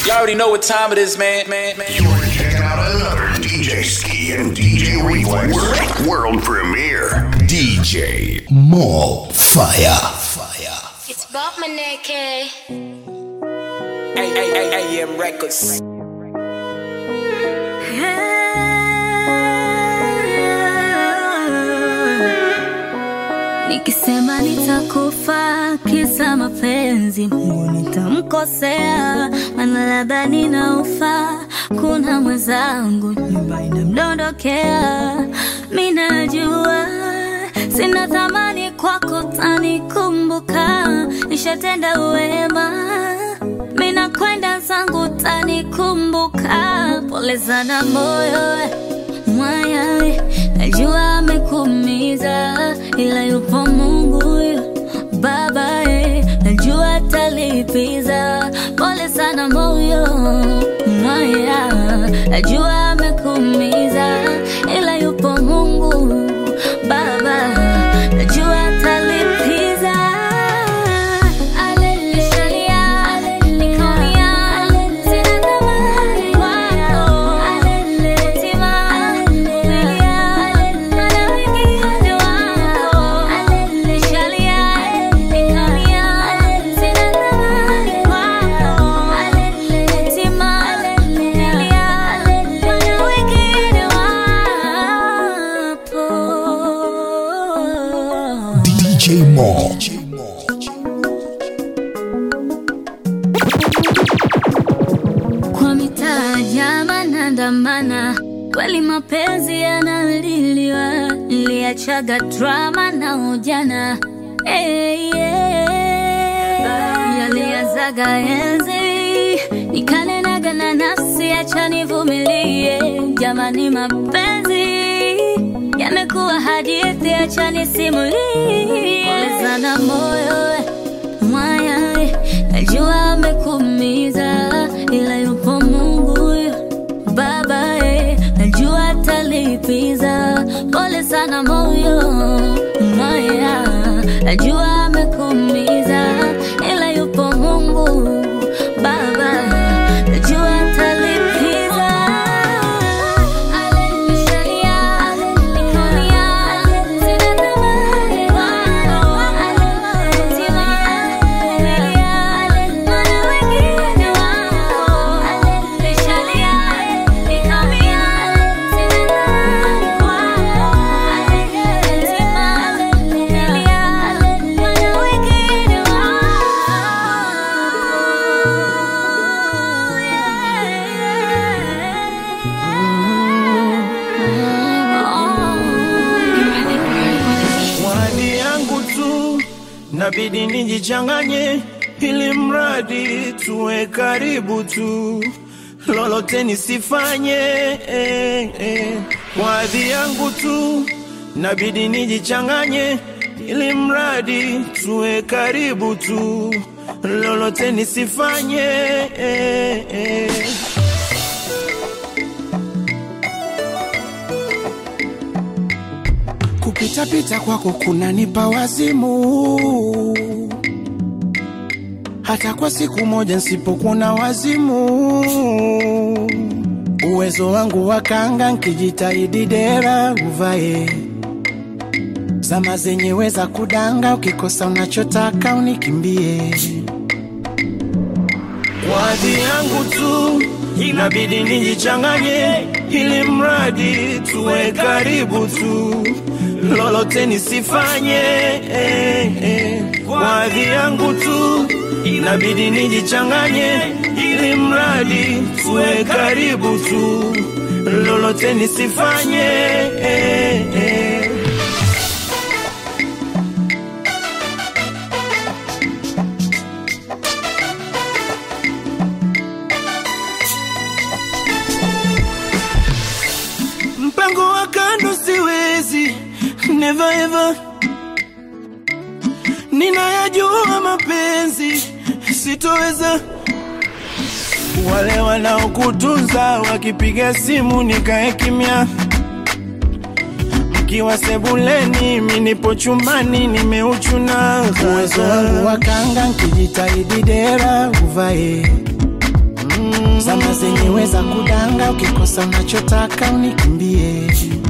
Y'all already know what time it is, man. Man, man. You're checking out another DJ Ski and DJ Reflex world, world premiere. DJ Mall Fire. Fire. It's Bob Maneke. AM Records. Nikisema nitakufa kisa mapenzi, Mungu nitamkosea, maana labda ninaufa. Kuna mwenzangu nyumba inamdondokea, mi najua sina thamani kwako, tanikumbuka, nishatenda wema, mi nakwenda zangu, tanikumbuka. Pole sana moyo mwaya, najua amekuumiza, ila yupo Mungu Baba, eh, najua atalipiza. Pole sana moyo mwaya, najua amekuumiza, ila yupo Mungu Baba, najua atalipiza. Aleluya, nikaumia, sina thamani kwako. Tima, nilia, maana wengine wako. Nishalia, nikaumia, sina thamani kwako. Tima, nilia, maana wengine wapo. DJ Mall. kwa mitaa jama nandamana, kweli mapenzi yanaliliwa, niliachaga drama na ujana hey, yeah. yaliazaga enzi nikanenaga na nafsi, acha nivumilie jamani, mapenzi yamekuwa hadithi, acha nisimulie. Pole sana moyo mwaya, najua amekuumiza, ila yupo Mungu Baba, eh, najua atalipiza. Pole sana moyo mwaya, najua amekuumiza, ila yupo Mungu Baba, najua atalipiza. Aleluya, nikaumia, sina thamani kwako. Tima, nilia, maana wengine wako. Nishalia, nikaumia, sina thamani kwako. Tima, nilia, maana wengine wako. Wadi yangu tu nabidi nijichanganye, ili mradi tuwe karibu tu, lolote nisifanye eh, eh. Wadhi yangu tu nabidi nijichanganye, ili mradi tuwe karibu tu, lolote nisifanye eh, eh. Kupitapita kwako kunanipa wazimu, hata kwa siku moja nsipokuona wazimu. Uwezo wangu wa kanga nkijitahidi dera uvae zama zenyewe za kudanga, ukikosa unachotaka unikimbie. Wadhi yangu tu inabidi nijichanganye, ili mradi tuwe karibu tu, lolote nisifanye eh, eh. Wadhi yangu tu inabidi nijichanganye, ili mradi tuwe karibu tu, lolote nisifanye eh, eh. mpango wa kando siwezi, never ever. Ninayajua mapenzi sitoweza. Wale wanaokutunza wakipiga simu nikae kimya, mkiwa sebuleni, mi nipo chumbani nimeuchuna. Uwezo wangu wa kanga nkijitahidi dera uvae mm. zama zenyewe za kudanga, ukikosa unachotaka unikimbie.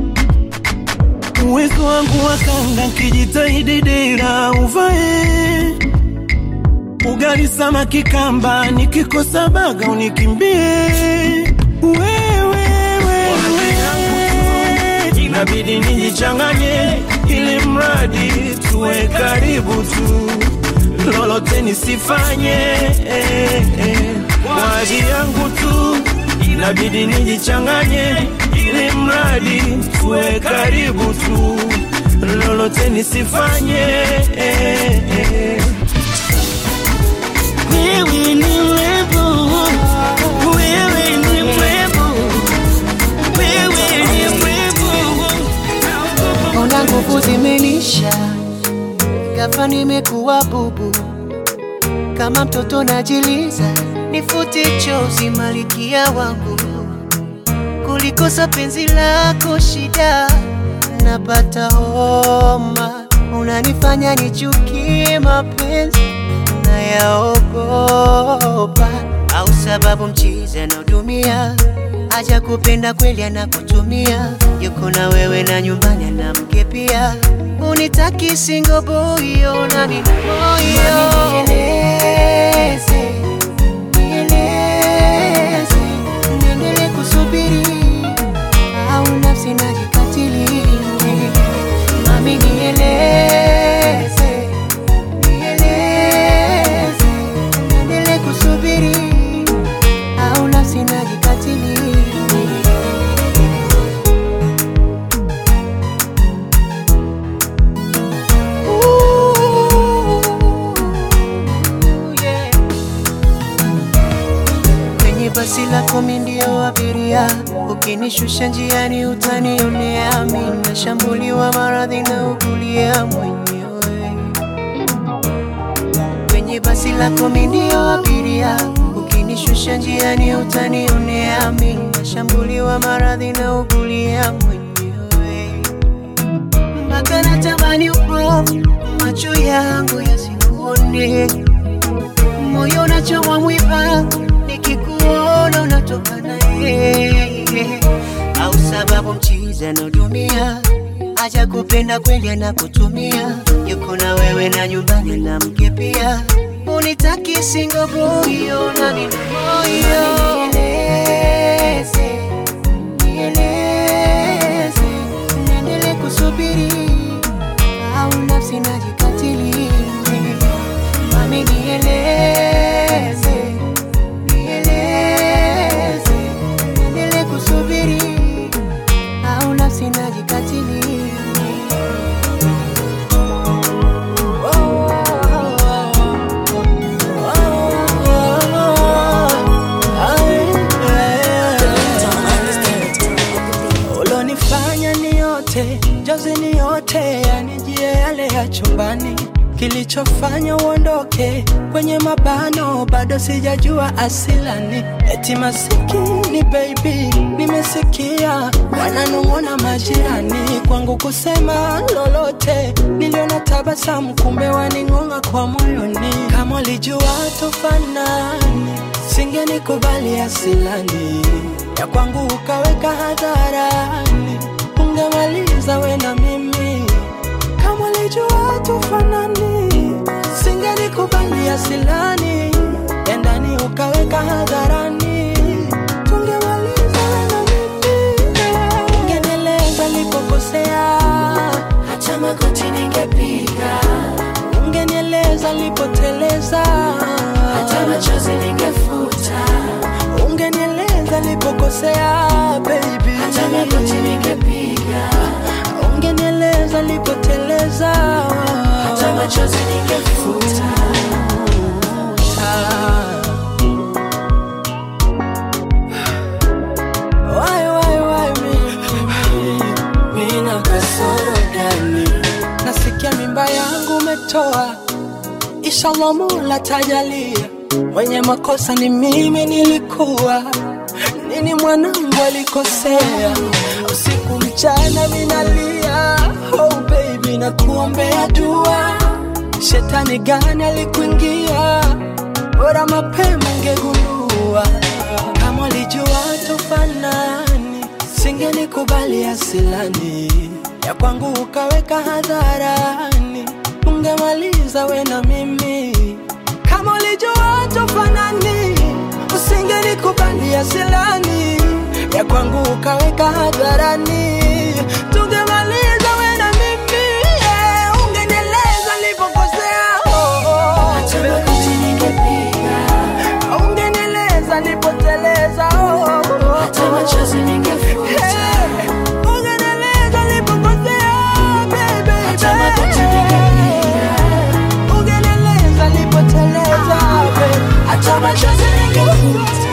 Uwezo wangu wa kanga, nkijitahidi dera uvae ugali samaki kamba, nikikosa baga unikimbie. Wewe wewe inabidi nijichanganye, ili mradi tuwe karibu tu, lolote nisifanye eh, eh, kwa ajili yangu tu, inabidi nijichanganye, ili mradi tuwe karibu tu, lolote nisifanye eh, eh. Wewe ni mrembo, wewe ni mrembo, wewe ni mrembo. Ona nguvu zimenisha, ghafla nimekuwa bubu, kama mtoto najiliza, nifute chozi malikia wangu, kulikosa penzi lako shida, napata homa, unanifanya nichukie mapenzi nayaogopa, au sababu mchizi anaodumia aja kupenda kweli anakutumia, yuko na wewe na nyumbani na mke pia, unitaki single boy, ona nina moyo nieleze, nieleze, niendelee kusubiri au nafsi najikatili, mami nieleze, nieleze, niendelee kusubiri au nafsi najikatili. Ooh, yeah. Kwenye basi lako mi ndio abiria, ukinishusha njiani utanionea, mi nashambuliwa maradhi na ukulia mwenyewe. Kwenye basi lako mi ndio abiria, ukinishusha njiani utanionea, mi nashambuliwa maradhi na ukulia mwenyewe mpaka natamani upofu macho yangu yasikuone, moyo unachoma mwiba nikikuona unatoka naye, au sababu mchizi anaodumia aja kupenda kweli anakutumia, yuko na wewe na nyumbani na mke pia, unitaki single boy, ona nina moyo nieleze, nieleze, niendelee kusubiri au nafsi najikatili, mami nieleze, nieleze, niendelee kusubiri au nafsi najikatili. ulonifanya ni yote jozi ni yote yanijie yale ya chumbani kilichofanya uondoke kwenye mabano bado sijajua asilani eti masikini baby nimesikia wananong'ona majirani kwangu kusema lolote niliona tabasamu kumbe waning'ong'a kwa moyoni kama ulijua tufanani singenikubali asilani ya kwangu ukaweka hadharani, ungemaliza we na mimi. Kama ulijua tufanani, singenikubali asilani, ya ndani ukaweka hadharani, tungemaliza we na mimi. Ungenieleza nilipokosea, hata magoti ningepiga. Ungenieleza nilipoteleza, hata machozi ningefuta ungenieleza nilipokosea baby, hata magoti ningepiga. Ungenieleza nilipoteleza, hata machozi ningefuta. Why, why, why me? Nina kasoro gani? Nasikia mimba yangu umetoa, inshallah Mola tajalia. Mwenye makosa ni mimi nilikuwa, nini mwanangu alikosea? Usiku mchana minalia, oh baby, nakuombea dua. Shetani gani alikuingia? Bora mapema ngegundua nikubali asilani ya kwangu ukaweka hadharani, ungemaliza we na mimi kama ulijua tofanani, usingenikubali asilani ya kwangu ukaweka hadharani, tungemaliza we na mimi yeah, ungenieleza nilipokosea oh, oh. ungenieleza nipoteleza oh, oh, oh. Hey, ungenieleza nilipokosea, baby, baby. Ungenieleza nipoteleza, baby. Hata machozi ningefuta.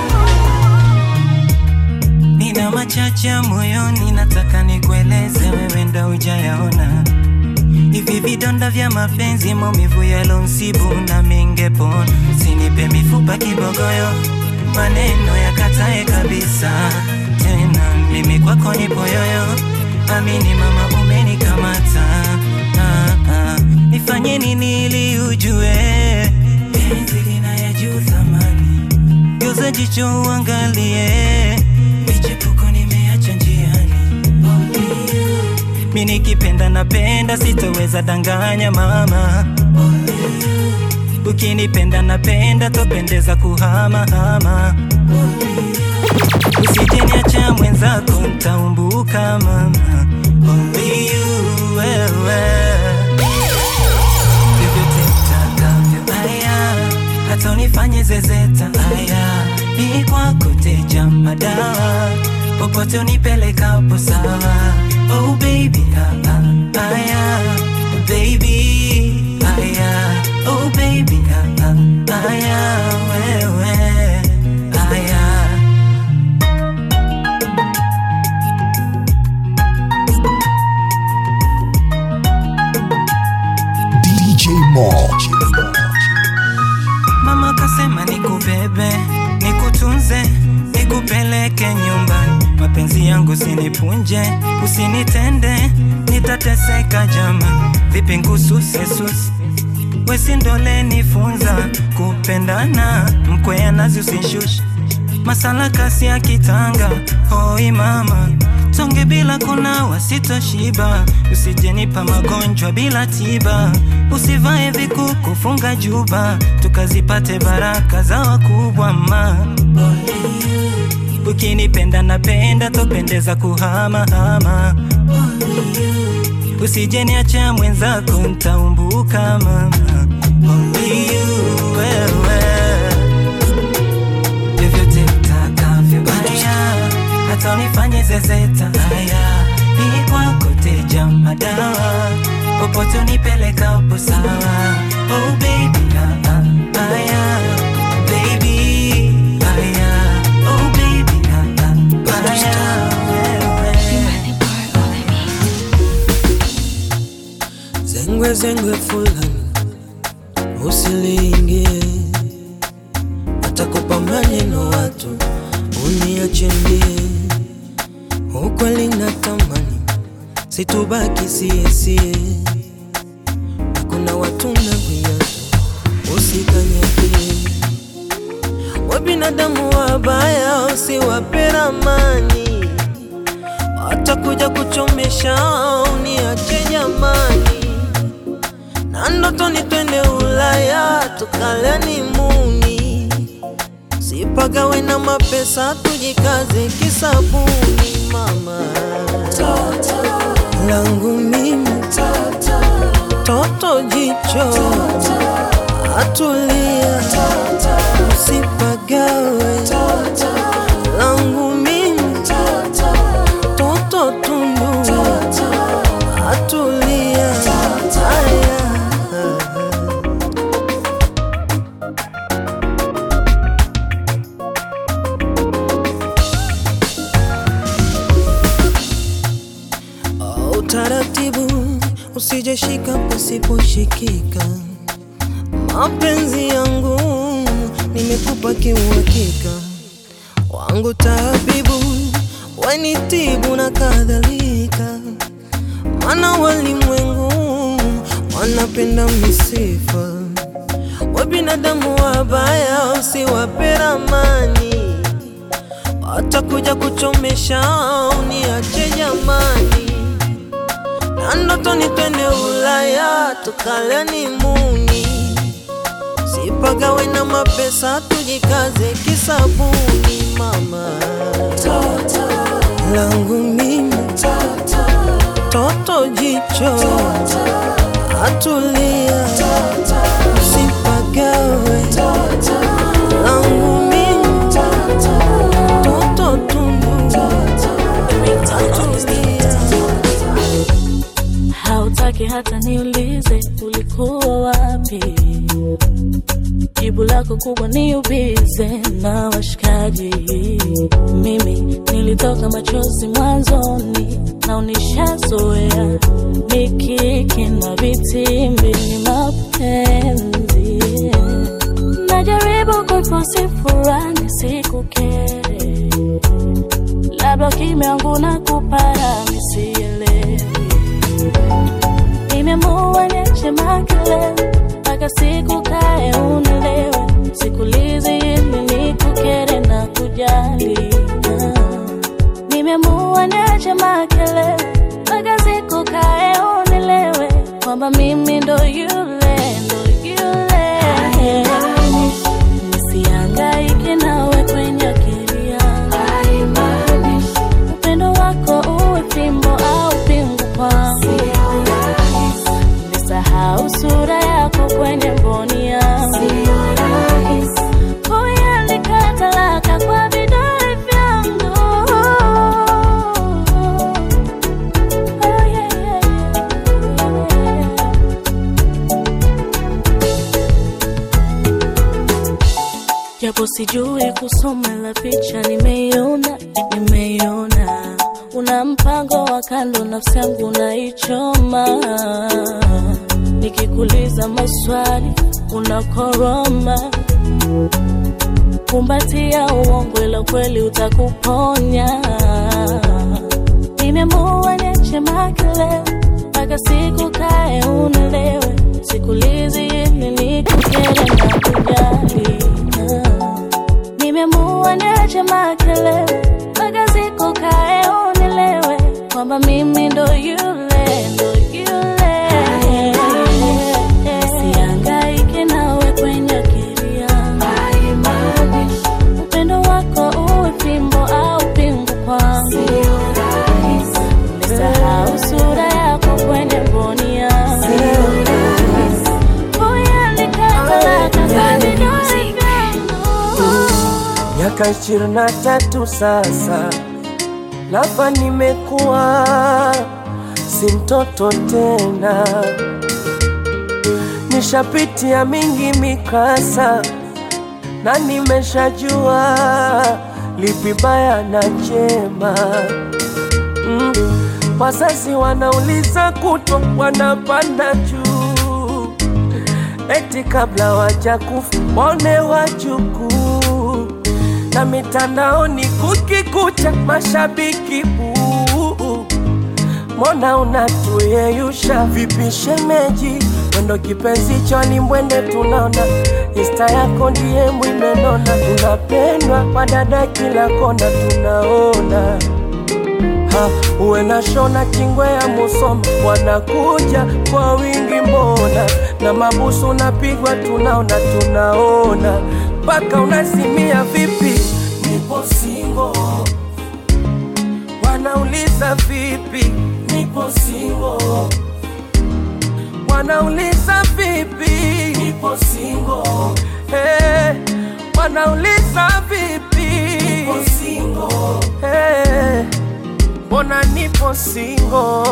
Nina machache ya moyoni, nataka nikueleze, wewe ndo hujayaona. Hivi vidonda vya mapenzi, maumivu yalonsibu na mingepona. Sinipe mifupa kibogoyo, maneno yakatae kabisa. Tena mimi kwako nipo yoyo, amini mama, umenikamata. Ah, ah. Nifanye nini ili ujue penzi lina ya juu thamani Geuza jicho uangalie, michepuko nimeacha njiani. Only you. Mi nikipenda napenda, sitoweza danganya mama. Only you. Ukinipenda napenda, topendeza kuhama hama. Only you. Usije niacha mwenzako, ntaumbuka mama. Only you, wewe vyovyote utakavyo aya hata unifanye zezeta aya ni kwako teja madawa popote unipelekapo sawa oh baby ah, ah, aya baby aya oh baby ah, ah, aya wewe aya DJ Mall. Mama kasema nikubebe, nikutunze, nikupeleke nyumbani. Mapenzi yangu sinipunje, usinitende, nitateseka jama. Vipi ngususe susi wesindole nifunza kupendana, mkwea nazi usishushe masala kasi ya kitanga. Hoi mama, tonge bila kunawa sitoshiba, usijenipa magonjwa bila tiba, usivae vikuku, funga juba, tukazipate baraka za wakubwa ma ukinipenda napenda, topendeza kuhama hama. Usijeniacha mwenzako, ntaumbuka mama. Only you, wewe vyovyote utakavyo aya hata unifanye zezeta aya ni kwako teja madawa popote unipelekapo sawa oh baby ah, ah, aya baby aya oh baby ah, ah, aya wewe zengwe zengwe fulani usilingie atakupa maneno watu uniachembie ukweli na tamani situbaki siesie kuna watu na viatu usikanyagie we binadamu wabaya usiwape ramani watakuja kuchomesha uniache jamani na ndoto ni twende Ulaya tukaleni muni, sipagawe na mapesa tujikaze kisabuni mama langu mimi toto jicho atulia usipagawe langu mimi toto tundu atulia Aya. Oh, utaratibu usijeshika pasiposhikika mapenzi yangu nimekupa kiuhakika wangu tabibu wanitibu na kadhalika mana walimwengu wanapenda misifa wa binadamu wabaya usiwape ramani watakuja kuchomesha uniache jamani na ndotoni twende Ulaya tukaleni muni, sipagawe na mapesa tujikaze kisabuni mama toto langu mimi toto jicho atulia usipagawe langu mimi toto tundu atulia hautaki hata niulize ulikuwa wapi jibu lako kubwa ni ubize na washikaji mimi nilitoka machozi mwanzoni na unishazoea mikiki na vitimbi ni mapenzi najaribu kuifosi furani sikukere labda kimya wangu na kupara misielewi nimeamua niache makelele mpaka siku kae unielewe sikulizi ili nikukere na kujali Ah. nimeamua niache makelele mpaka siku kae unielewe kwamba mimi ndo yule ndo yule nisiangaike nawe kwenye akili yangu upendo wako uwe fimbo au pingu kwangu nisahau sura yako kwenye mboni yangu kuiandika talaka kwa vidole vyangu Oh, yeah, yeah, yeah. japo sijui kusoma la picha nimeiona nimeiona una mpango wa kando nafsi yangu naichoma nikikuliza maswali unakoroma kumbatia uongo ila kweli utakuponya nimeamua niache makelele mpaka siku kae unielewe sikulizi ili nikukere na kujali Ah. nimeamua niache makelele mpaka siku kae unielewe kwamba mimi ndo yule ndo yule siangaike nawe kwenye akili yangu upendo wako uwe fimbo au pingu kwangu nisahau sura yako kwenye mboni yangu kuiandika talaka kwa vidole vyangu miaka ishirini na tatu sasa, lava nimekuwa si mtoto tena, nishapitia mingi mikasa na nimeshajua lipi baya na jema. Mm. Wazazi wanauliza kutwa, wanapanda juu eti kabla waja kufa waone wajukuu, na mitandaoni kukikucha mashabiki buu. Mbona unatuyeyusha vipi shemeji? Mwendo kipenzi choni mwende tunaona Insta yako ndiye mwimenona, unapendwa kwa dada kila kona tunaona ha, uwe na shona kingwe ya Musoma wanakuja kwa wingi mbona, na mabusu unapigwa tunaona tunaona, mpaka unasimia vipi, nipo singo, wanauliza vipi, nipo singo, wanauliza vipi, nipo singo, hey, wanauliza vipi, nipo singo, hey mbona nipo singo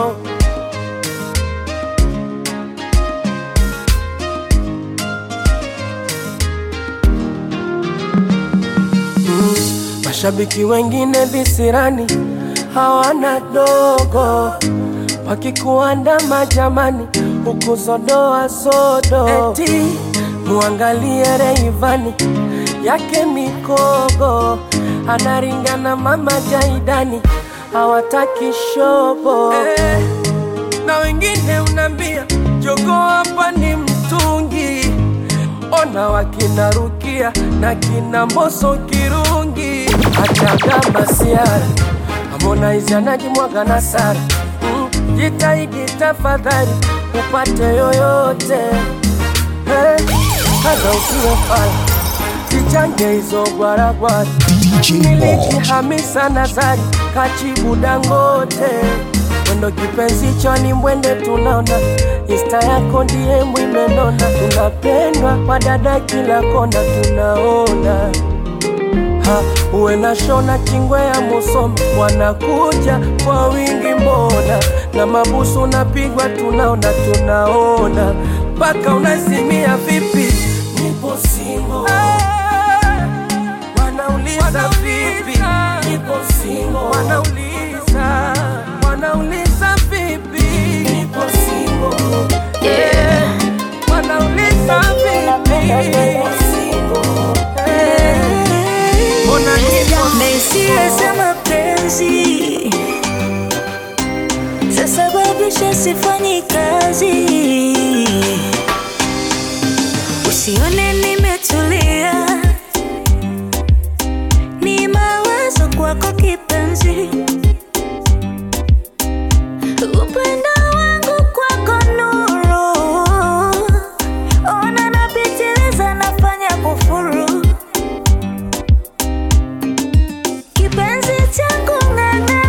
mm, mashabiki wengine visirani hawana dogo wakikuandama jamani huku zodoa sodo eti muangalie Reivani yake mikogo anaringana mama Jaidani hawataki shobo eh, na wengine unambia jogo hapa ni mtungi, ona wakina Rukia na kina Mboso Kirungi, hata kama siara Harmonize anajimwaga na Sara mm, jitahidi tafadhali upate yoyote hey, kaza usiwe fala zichange hizo gwaragwara DJ Malt. nilijihamisa nazari kachibu dangote mwendo kipenzi choni mwende tunaona insta yako ndiye mwimenona tunapendwa kwa dada kila kona tunaona ha, uwe na shona kingwe ya musoma wanakuja kwa wingi mbona na mabusu unapigwa tunaona tunaona mpaka unazimia vipi nipo singo wanauliza vipi nipo singo wanauliza wanauliza vipi nipo singo yeah. wanauliza vipi nipo singo yeah. Mbona nipo Mesia za mapenzi zasababisha sifanyi kazi, usione nimetulia, ni mawazo kwako kipenzi, upendo wangu kwako nuru, ona napitiliza, nafanya kufuru kipenzi changu ng'ang'a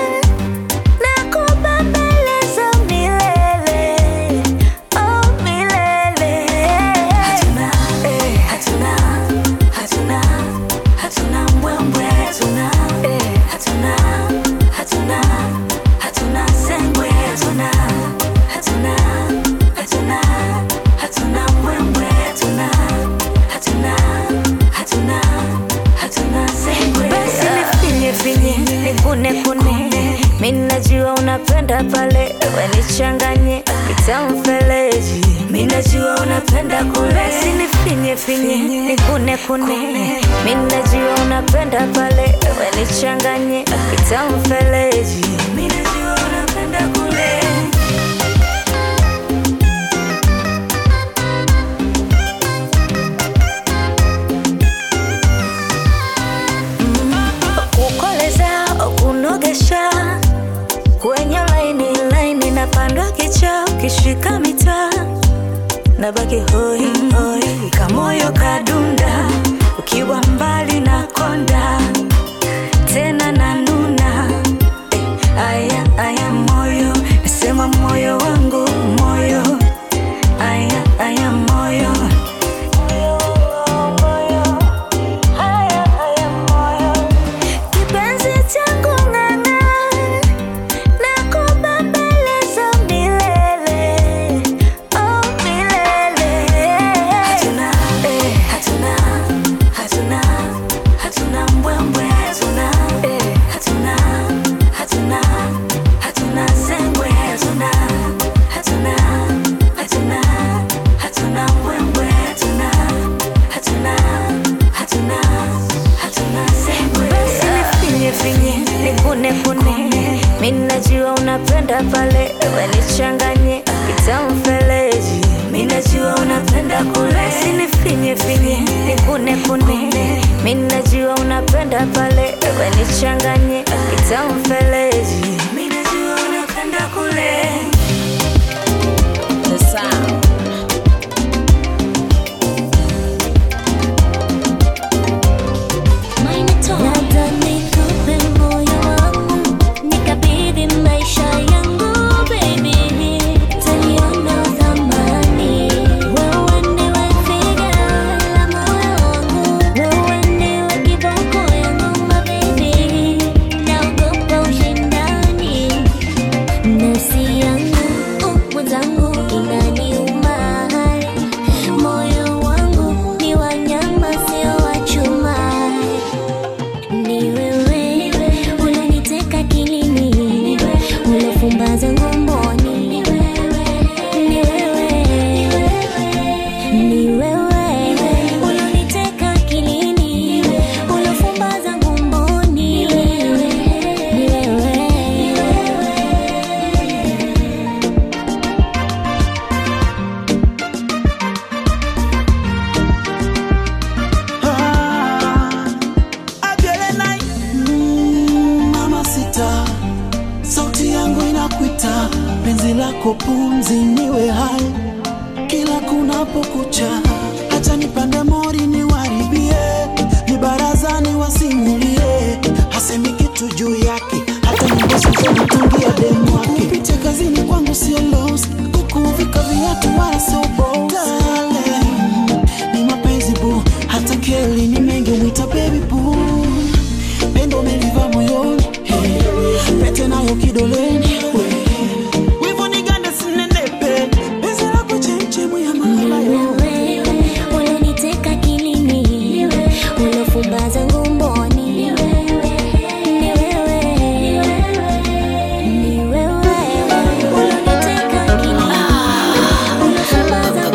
nakubembeleza milele oh milele hatuna eh, hatuna hatuna hatuna mbwembwe hatuna eh, hatuna hatuna hatuna sengwe hatuna hatuna hatuna hatuna mbwembwe hatuna hatuna hatuna hatuna sengwe basi nifinye finye nikune kune mimi najua unapenda pale we nichanganye kitamfeleji mimi najua unapenda kule basi nifinye finye nikune kune mimi najua unapenda pale we nichanganye kitamfeleji mimi najua unapenda kule kukoleza kunogesha kwenye laini laini napandwa kicha ukishika mitaa nabaki hoi hoi kamoyo kadunda ukiwa mbali na konda tena nanuna eh, aya aya moyo nasema moyo wangu moyo aya aya moyo Aya, aya, moyo. Kipenzi changu ng'ang'a, nakubembeleza milele, oh milele. Hatuna, eh, hatuna, hatuna, hatuna mbwembwe, hatuna, eh, hatuna, hatuna, hatuna sengwe, hatuna, hatuna, hatuna, hatuna mbwembwe, hatuna, hatuna, hatuna, hatuna sengwe. Basi nifinye finye, nikune kune, mimi najua unapenda pale, we nichanganye kitamfeleji, mimi najua unapenda kule. Basi nifinye finye, nikune kune, mimi najua unapenda pale, we nichanganye kitamfeleji, mimi najua unapenda kule. The sound. Nadhani kupe moyo wangu nikabidhi maisha yangu baby, taliona thamani. Wewe ndiwe figa la moyo wangu, wewe ndiwe kiboko yangu my baby, naogopa ushindani nafsi yangu uh, mwenzangu inaniuma lako pumzi niwe hai kila kunapokucha, hata nipande mori niwaribie, ni barazani wasimulie, hasemi kitu juu yake, hata nyimbo zilizotungia demu wake. Kupitia kazini kwangu sio loss, kukuvika viatu wala sio boss. Darling, ni mapenzi bu, hata keli ni mengi mwita baby boo, pendo umeliva moyoni, hey, pete nayo kidoleni, we. Wivu ni ganda sinenepe, penzi lako chemchemu ya mahaba yote. unaniteka kilini unafumbaza ngumboni ni wewe ni wewe unaniteka kilini unafumbaza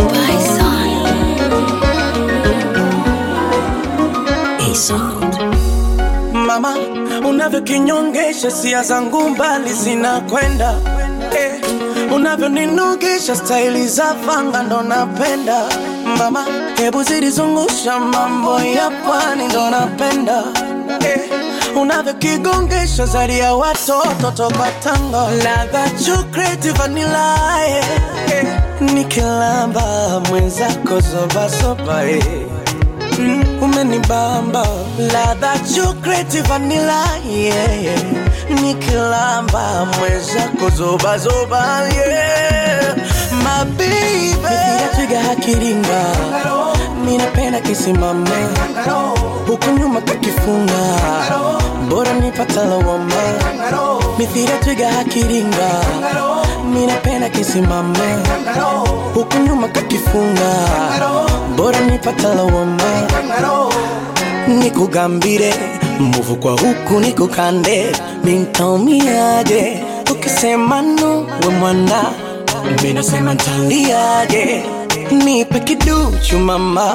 mama unavyokinyongesha sia zangu mbali zinakwenda eh, unavyoninogesha staili za fanga ndo napenda mama hebu zilizungusha mambo ya pwani ndo napenda eh, unavyokigongesha zari ya watoto toka tanga ladha chocolate vanilla eh, eh, nikilamba mwenzako zobasoba eh. Mm, umenibamba ladha chocolate vanilla yeah, yeah. nikilamba mwezako zobazoba yeah. mabibe twiga hakiringa minapenda kisimama huku nyuma kakifunga bora nipata lawama mithira twiga hakiringa minapenda kisimama huku nyuma kakifunga bora nipata lawama nikugambire muvu kwa huku nikukande mintaumiaje ukisema no we mwana minasema ntaliaje nipe kiduchu mama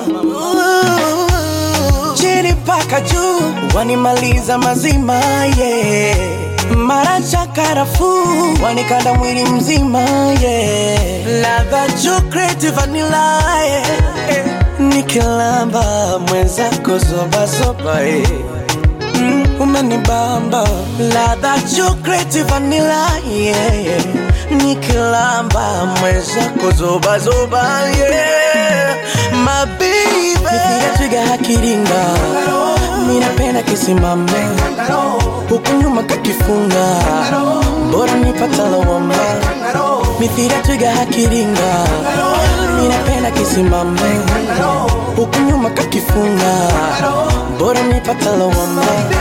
chini paka juu wanimaliza mazima yeah. mara cha karafuu wanikanda mwili mzima yeah. ladha chocolate vanilla yeah. eh. nikilamba mwenzako zobazoba yeah. Mm, umenibamba ladha chocolate vanilla yeah, yeah. nikilamba mwenzako zobazoba yeah. mabibe Nipiga twiga hakiringa minapenda kisimame huku nyuma kakifunga bora nipata lawama mithira twiga hakiringa minapenda kisimame huku nyuma kakifunga bora nipata lawama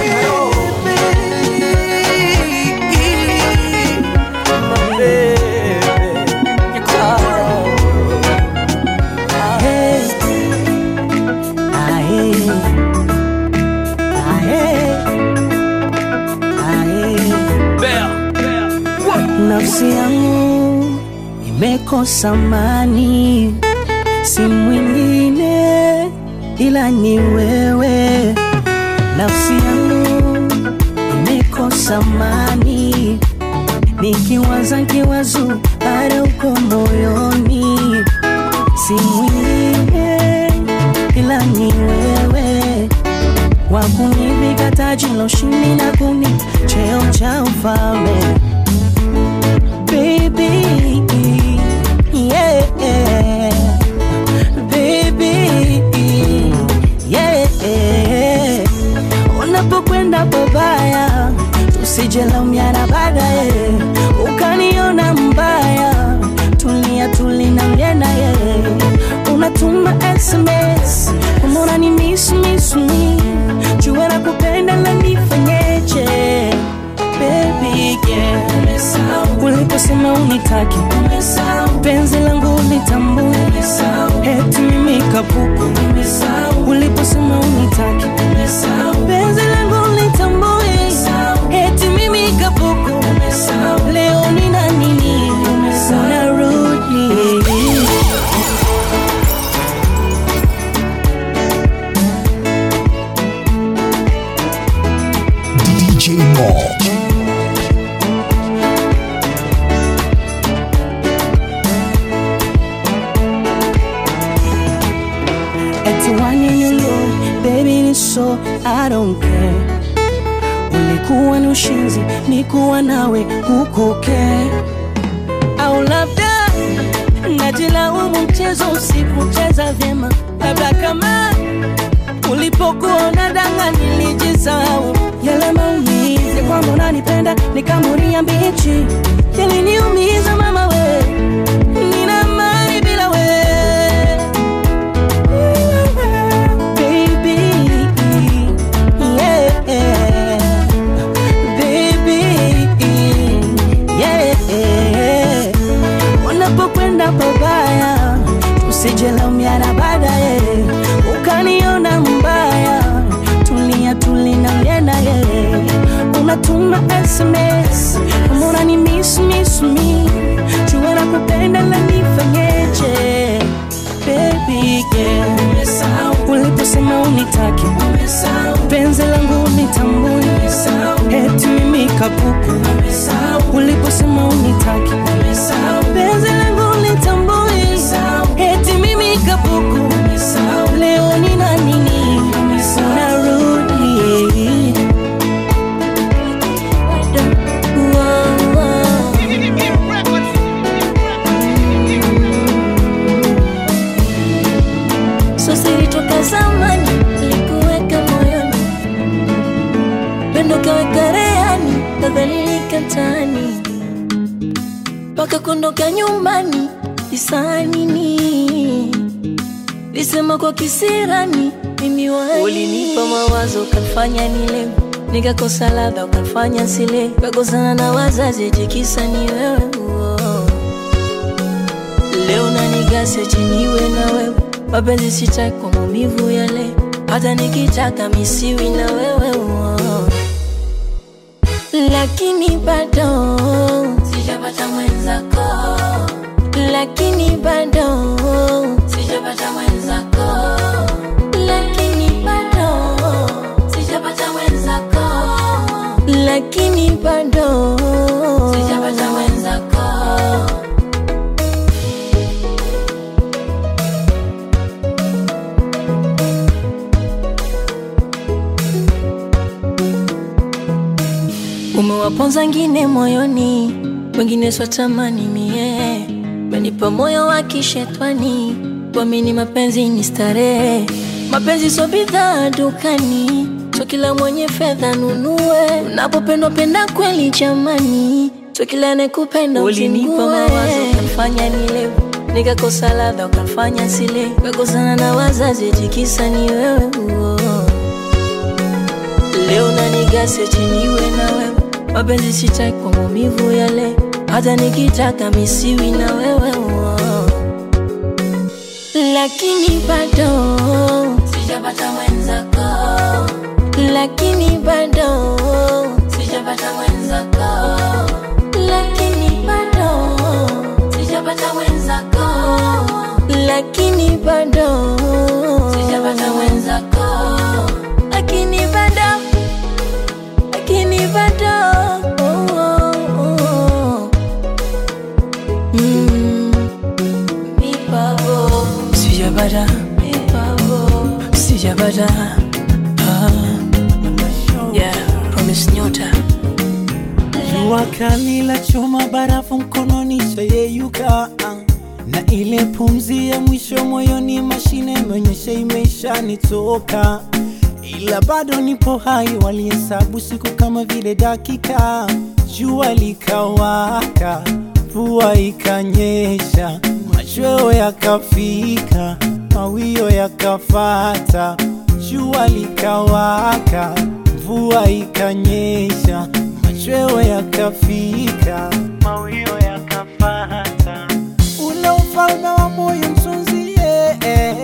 nafsi yangu imekosa amani, si mwingine ila ni wewe. Nafsi yangu imekosa amani, nikiwaza kiwazo bado uko moyoni, si mwingine ila ni wewe wakunivika taji la ushindi na kuni cheo cha ufalme baby yeah baby yeah unapokwenda babaya tusijelaumiana baadaye ukaniona mbaya tulia tulina mjendaye unatuma sms kumona ni miss miss me jua na kupenda la nifanyeje baby yeah uliposema unitaki penzi langu litambue eti mimi kapuku uliposema unitaki penzi langu litambue eti mimi kapuku leo nina nini unarudi DJ Mall. Eti waninyulo baby ni so I don't care ulikuwa ni ushinzi nikuwa nawe huko care au mchezo usikucheza vyema, labda kama ulipokuwa unadanga nilijisahau yale maumizi kwamba unanipenda nikamuria mbichi yaliniumiza mama we nina mali bila we Baby, yeah. Baby, yeah. Wanapokwenda pabaya usijelaumiana baadaye ukaniona mbaya tulia tulina ulienda ye unatuma sms kama unani miss miss me jua na kupenda la nifanyeje baby yeah. uliposema unitaki penzi langu unitambui eti mimi kapuku uliposema unitaki penzi langu unitambui eti mimi kapuku leo nina nini unarudi Wow, wow. So siri toka zamani likuweka moyoni, pendo kaweka rehani, kadhalilika mtaani, mpaka kuondoka nyumbani isa nini, lisema kwa kisirani mimi wani. Ulinipa mawazo ukafanya nile nikakosa ladha ukafanya sile, kakosana na wazazi jikisa ni wewe uo. Leo nanigase chiniwe na wewe mapenzi sitaki kwa maumivu yale, hata nikitaka misiwi na wewe uo. Lakini bado sijapata mwenzako, lakini bado sijapata mwenzako, lakini bado sijapata mwenzako, lakini bado sijapata mwenzako. Umewaponza ngine moyoni, wengine swatamani mie, menipa moyo wa kishetwani, kuamini mapenzi ni starehe. Mapenzi so bidhaa dukani, so kila mwenye fedha nunue. Unapopendwa penda kweli jamani, so kila anekupenda ulinipa mawazo ukafanya nilewe nikakosa ladha ukafanya sile, kakosana na wazazi jikisa ni wewe uo. Leo nanigase chiniwe na wewe, mapenzi sitaki kwa maumivu yale, hata nikitaka misiwi na wewe uo. Lakini bado sijapata mwenzako, lakini bado sijapata mwenzako, lakini bado sijapata mwenzako, lakini bado sijapata mwenzako, lakini bado lakini bado oh, oh, oh. Mm, mi pavo sijapata mi pavo sijapata ah. yeah, promise nyota Jua kali la choma barafu mkononi chayeyuka na ile pumzi ya mwisho moyoni, mashine imeonyesha imeshanitoka, ila bado nipo hai. Walihesabu siku kama vile dakika, jua likawaka, mvua ikanyesha, machweo yakafika, mawio yakafata, jua likawaka, mvua ikanyesha, machweo yakafika, mawio yakafata, ule ufalme wa moyo msunzie,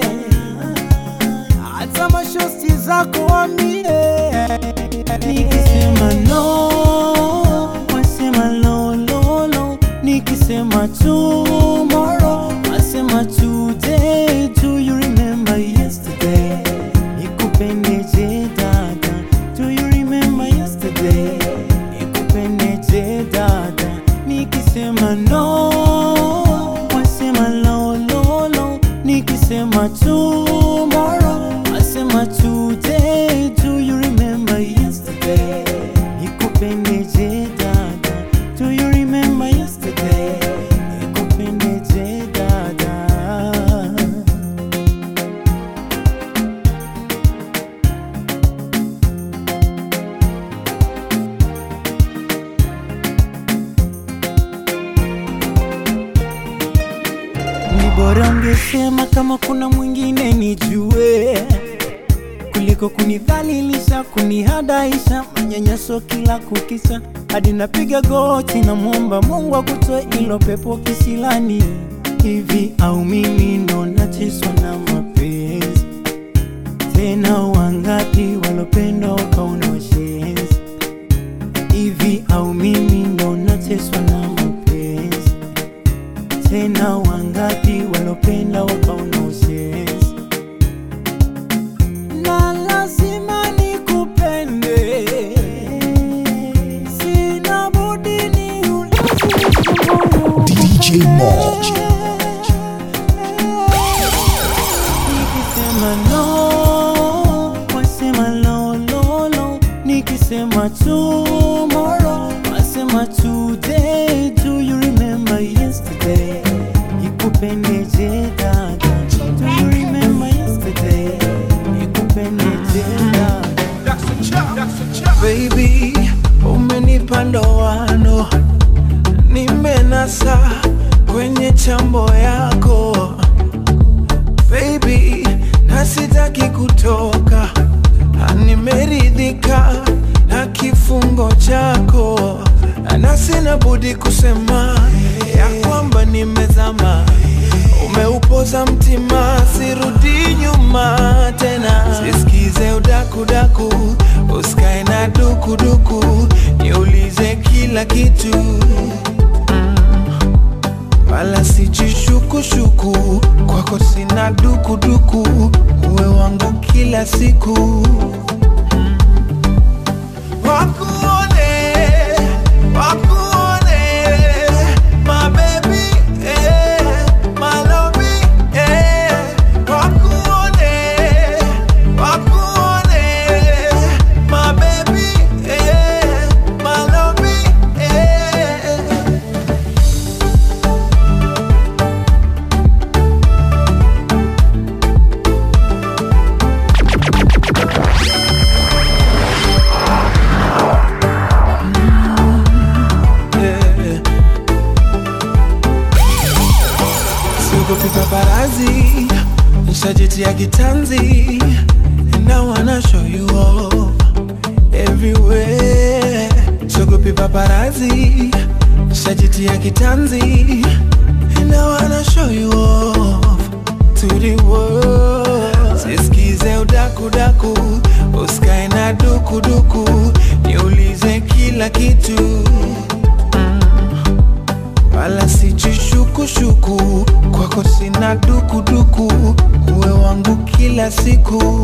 hata mashosti zako wamie, nikisema no wasema lo lo lo, nikisema tomorrow wasema today. Do you remember yesterday? Nikupendeje dada? Do you remember yesterday? Nikupendeje dada? Nikisema no wasema lo lo lo, nikisema tomorrow wasema today. Do you remember yesterday? Nikupendeje dada? Do you remember yesterday? Nikupendeje dada? kama kuna mwingine nijue kuliko kunidhalilisha, kunihadaisha, manyanyaso kila kukisha, hadi napiga goti na mwomba Mungu akutoe ilo pepo kisilani. Hivi au mimi ndo nacheswa na mapenzi? Tena wangapi walopenda wakaona washenzi? Hivi au mimi ndo nacheswa na mapenzi? Tena wangapi walopenda wakaona ushenzi? na lazima nikupende, sina budi ni DJ Mo. Nikisema no, wasema lo lo lo. Nikisema tomorrow, wasema today. Do you remember yesterday? Ikupendeje dada? Do you remember yesterday? Ikupendeje dada? Baby, umenipa ndoano, nimenasa kwenye chambo yako baby, na sitaki kutoka, Ah, nimeridhika na kifungo chako, na sina budi kusema ya kwamba nimezama, umeupoza mtima, sirudi nyuma tena, sisikize udakudaku, usikae na dukuduku, niulize kila kitu wala sijishukushuku kwako sina dukuduku uwe wangu kila siku wakuone wakuone my baby eh, my lovey eh, wakuone wakuone my baby eh, my lovey eh. Yeah. Siogopi paparazi, nishajitia kitanzi And I wanna show you off everywhere Siogopi paparazi, nishajitia kitanzi And I wanna show you off to the world Sisikize udakudaku, usikae na dukuduku Niulize kila kitu wala sijishukushuku kwako sina dukuduku uwe wangu kila siku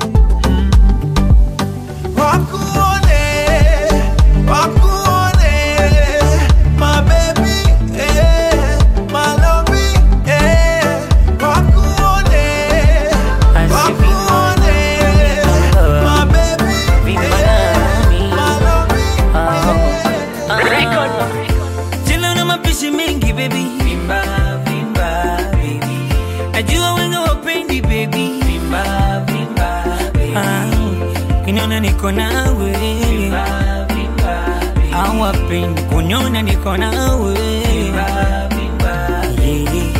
wakuone wakuone my baby eh, my lovey eh, wakuone wakuone my baby eh, my lovey Jela una mapishi mengi baby Vimba, vimba, baby Najua wenga wapendi baby Vimba, vimba, baby ah, Kiniona niko nawe Vimba, vimba, baby Hawapendi kuniona niko nawe Vimba, vimba, yeah.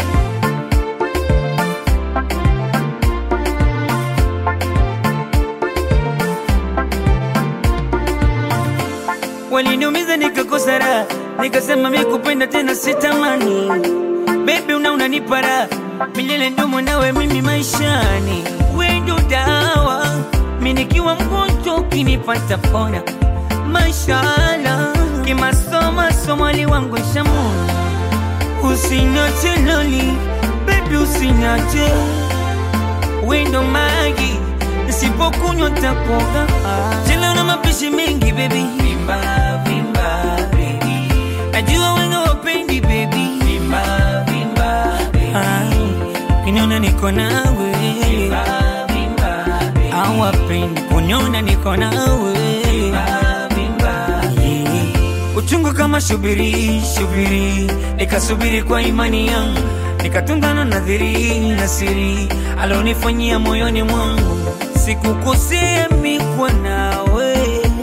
waliniumiza nikakosa raha, nikasema mi kupenda tena sitamani. Baby una unanipa raha milele, ndumo nawe mimi maishani, we ndo dawa, mi nikiwa mgonjwa ukinipata pona. Mashallah, kimasoma somali wangu shamuna, usiniache loli, baby usiniache, we ndo magi nisipokunywa takoga tena una mapishi mengi baby vimba vimba baby najua wenga wapendi baby vimba vimba baby kiniona niko nawe vimba vimba baby hawapendi kuniona niko nawe vimba vimba yeah. uchungu kama shubiri shubiri nikasubiri kwa imani yangu nikatungana nadhiri na siri alonifanyia moyoni mwangu sikukosea mikwa nawe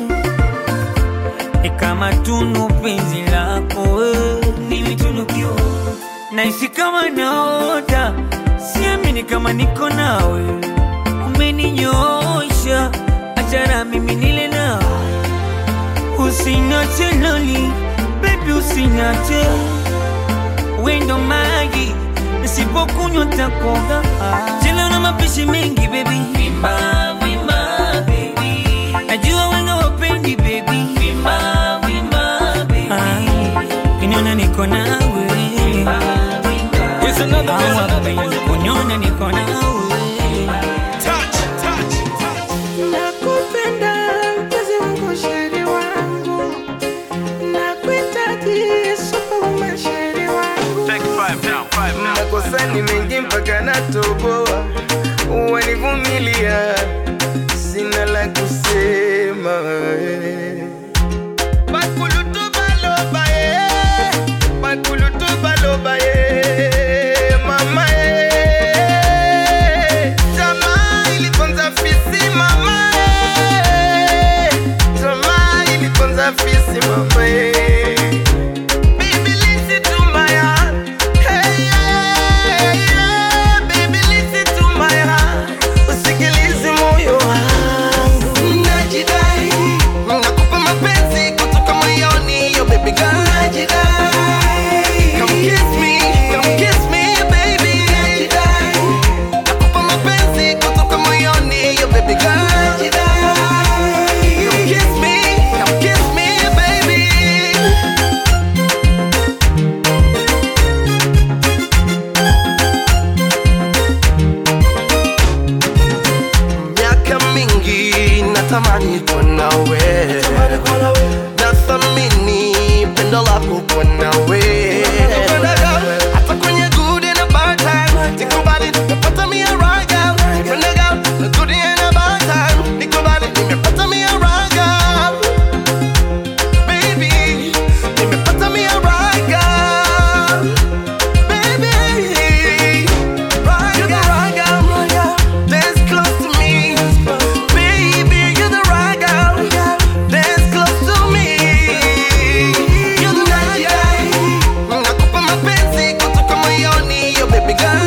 ni kama tunu penzi lako we. nimetunukiwa naishi kama naota si siamini kama niko nawe umeninyosha achana mimi nile nawe usinache loli bebi usinache wendo maji nisipokunywa takoga tena una mapishi mengi bebi vimba vimba bebi najua wenga wapendi bebi vimba vimba bebi kiniona niko nawe hawapendi kuniona niko nawe Nakupenda mpenzi wangu, sheri wangu, nakuhitaji superwoman, sheri wangu. makosani mengi mpaka natoboa, wanivumilia, sina la kusema. Bakulutu baloba ye, bakulutu baloba ye, mama ye. Tamaa iliponza fisi mama ye, tamaa iliponza fisi mama ye. Baby, listen to my heart. Hey, yeah, yeah. Baby, listen to my heart. Usikilize moyo wangu. Najidai. Nakupa mapenzi kutoka moyoni, yo baby girl. Najidai. Come kiss me, come kiss me, baby. Najidai. Nakupa mapenzi kutoka moyoni, yo baby girl. Najidai. Come kiss me, come kiss me, baby. miaka mingi natamani kuwa nawe nathamini pendo lako kuwa nawe hata kwenye good and a bad time nikubali nimepata mia raga Pendaga, na good and a bad time nikubali nimepata mia raga baby nimepata mia raga baby raga raga dance close to me baby you're the right girl dance close to me you're the right guy nakupa mapenzi kutoka moyoni yo baby girl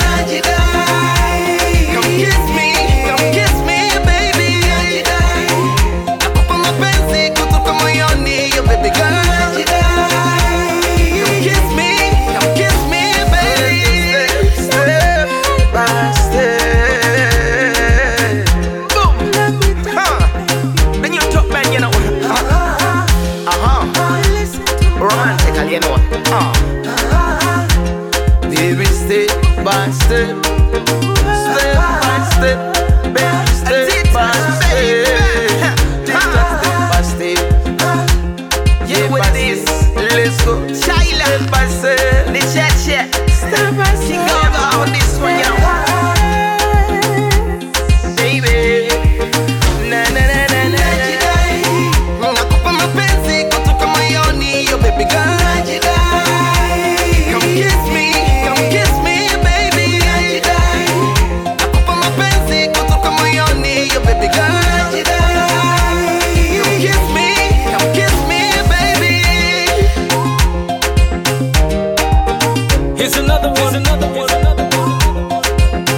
come kiss me come kiss me baby nakupa mapenzi kutoka moyoni yo baby girl come kiss me come kiss me baby step by step boom huh then you talk back you know uh-huh romantical you know uh baby step by step step by step baby step by step step by step yeah with this let's go step by step the chat chat step by step she go go on this one you know baby na na na na na nakupa mapenzi kutoka moyoni yo baby girl come kiss me come kiss me baby nakupa mapenzi kutoka moyoni yo baby girl come kiss me come kiss me baby Here's another one. Here's another one. Here's another one.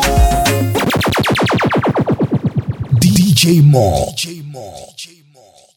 DJ Mo. DJ Mo.